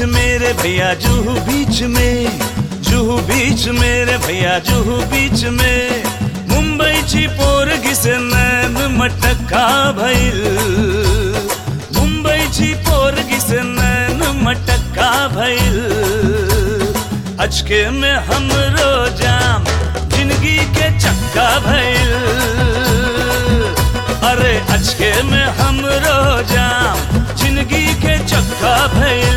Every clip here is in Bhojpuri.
मेरे भैया जूहू बीच में जूहू बीच मेरे भैया जूहू बीच में मुंबईची पोरगी से नैन मटका भइल मुंबईची पोरगी से नैन मटका भइल अचके में हमरो जाम जिंदगी के चक्का भइल अरे अचके में हमरो जाम जिंदगी के चक्का भइल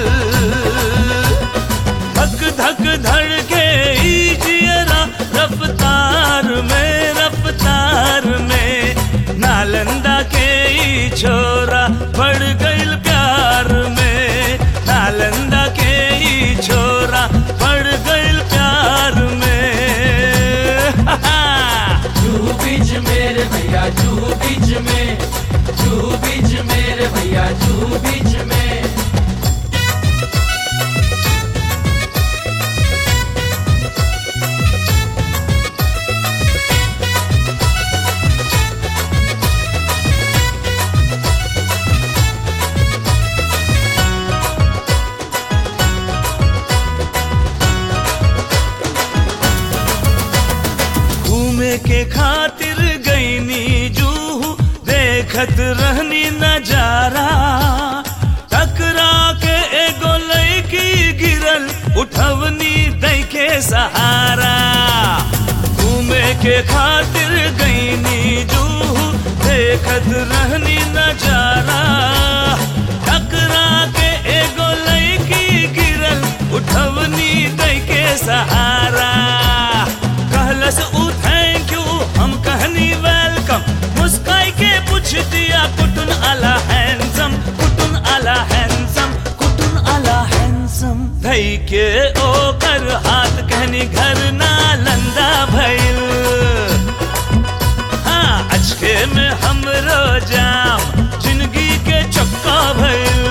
धक धक धड़के ई जियरा रफ्तार में रफ्तार में नालंदा के ई छोरा पड़ गइल प्यार में नालंदा के ई छोरा पड़ गइल प्यार में जूहू बीच मेरे भैया जूहू बीच में जूहू बीच मेरे भैया जूहू बीच में घूमे के खातिर गईनी जूहू देखत रहनी नजारा टकरा के एगो लड़की गिरल उठवनी दई के सहारा घूमे के खातिर गईनी जूहू देखत रहनी नजारा टकरा के एगो लड़की गिरल उठवनी दई के सहारा कहलस ऊ थैंक यू हम कहनी वेलकम मुस्काई के पूछ दिया कुटुन आला हैंडसम कुटुन आला हैंडसम कुटुन आला हैंडसम धई के ओकर हाथ कहनी घर नालंदा भइल हाँ अचके में हमरो जाम जिंदगी के चक्का भइल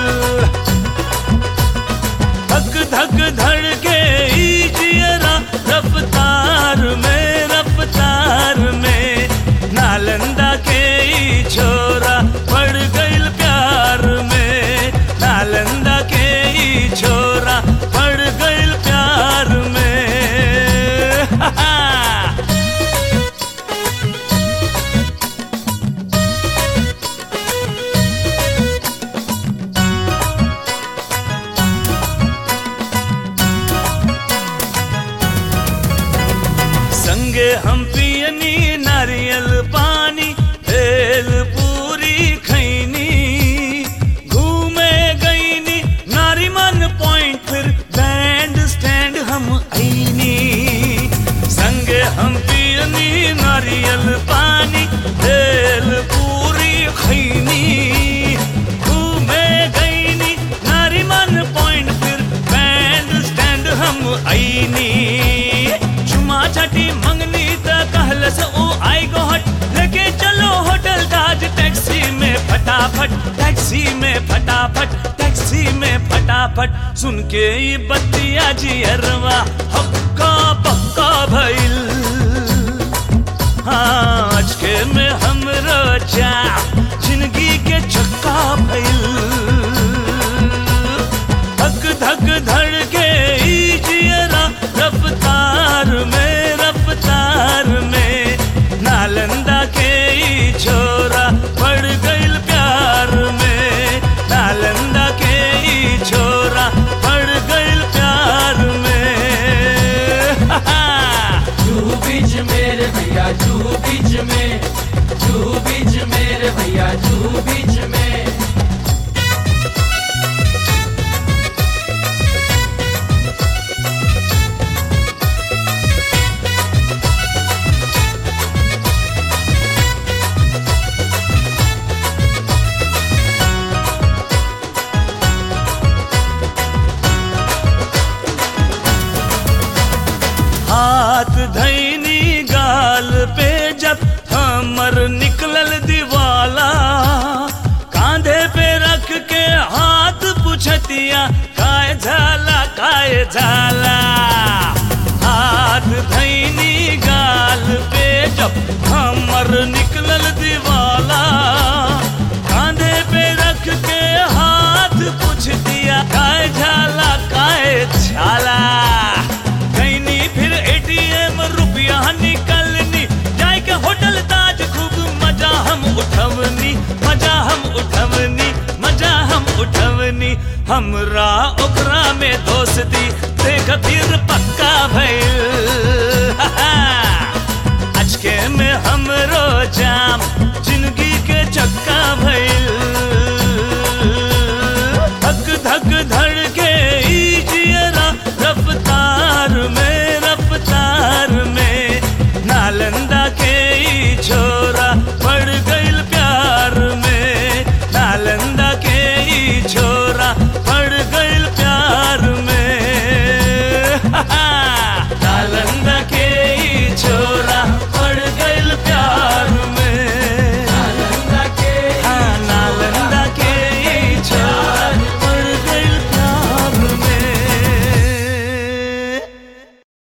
धक धक धड़के ई जियरा रफ्तार में रफ्तार में नालंदा के ई छोरा पड़ गइल प्यार में नालंदा के ई छोरा पड़ गइल प्यार में संगे हम पियनी नारियल पानी भेल पूरी खैनी घूमे गईनी नारीमन पॉइंट फिर बैंड स्टैंड हम आईनी संगे हम पियनी नारियल पानी भेल पूरी खैनी घूमे गईनी नारीमन पॉइंट फिर बैंड स्टैंड हम आईनी चुमा छठी मंगनी त कहलस ओ आई गो हट लेके चलो होटल ताज टैक्सी में फटाफट टैक्सी में फटाफट टैक्सी में फटाफट सुन के ये बत्तिया जियरवा हक्का पक्का भइल हाँ आज के में हमरो चा जिंदगी के चक्का भइल धक धक धड़के ई जियरा रफ्तार में रफ्तार में नालंदा के ई छोरा पड़ गइल प्यार में नालंदा के ई छोरा पड़ गइल प्यार में जूहू बीच मेरे भैया जूहू बीच में जूहू बीच मेरे भैया जूहू बीच में हाथ धैनी गाल पे जब हमर निकलल दिवाला कांधे पे रख के हाथ पुछतिया काय झाला काय झाला हाथ धैनी गाल पे जब हमर निकलल दिवाला कांधे पे रख के हाथ पूछ दिया काय झाला उठवनी हमरा ओकरा में दोस्ती देख फिर पक्का भइल अचके में हमरो जाम जिंदगी के चक्का भइल धक धक धड़के